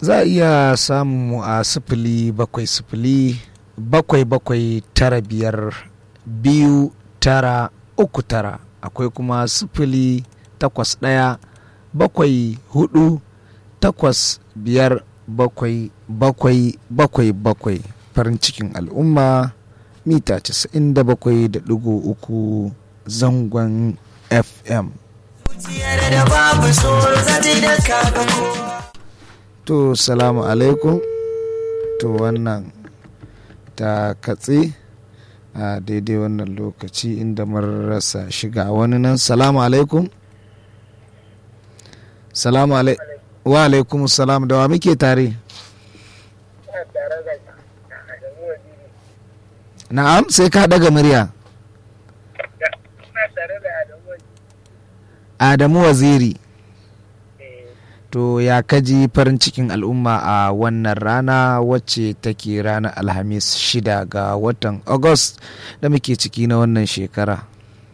za a iya samun mu a sifili bakwai sifili bakwai bakwai tara biyar biyu tara uku tara akwai kuma sifili takwas ɗaya bakwai hudu takwas biyar bakwai bakwai bakwai bakwai farin cikin al'umma mita 97.3 zangon fm to salamu alaikum to wannan ta katse a daidai wannan lokaci inda mun rasa shiga wani nan salamu alaikum salamu alaikum wa alaikum salam da wa muke tare na'am sai ka daga murya adamu waziri to ya kaji farin cikin al'umma a wannan rana wacce take ranar alhamis shida ga watan august da muke ciki na wannan shekara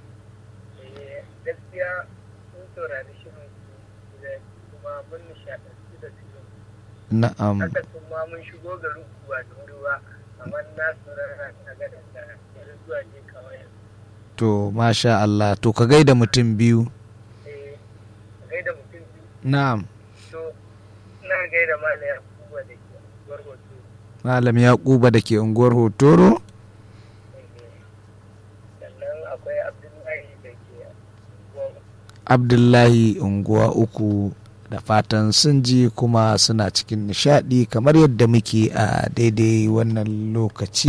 na'am haka sun ma mun shigo garin kuwa da wuri ba amma na saurara na ga da yanzu zuwa je kawai to masha Allah to ka gaida mutum biyu eh gaida mutum biyu na'am to ina gaida malam Yakuba da ke unguwar hoto malam yakuba da ke unguwar hotoro sannan akwai Abdullahi da ke unguwar abdullahi unguwa uku da fatan sun ji kuma suna cikin nishadi kamar yadda muke a daidai wannan lokaci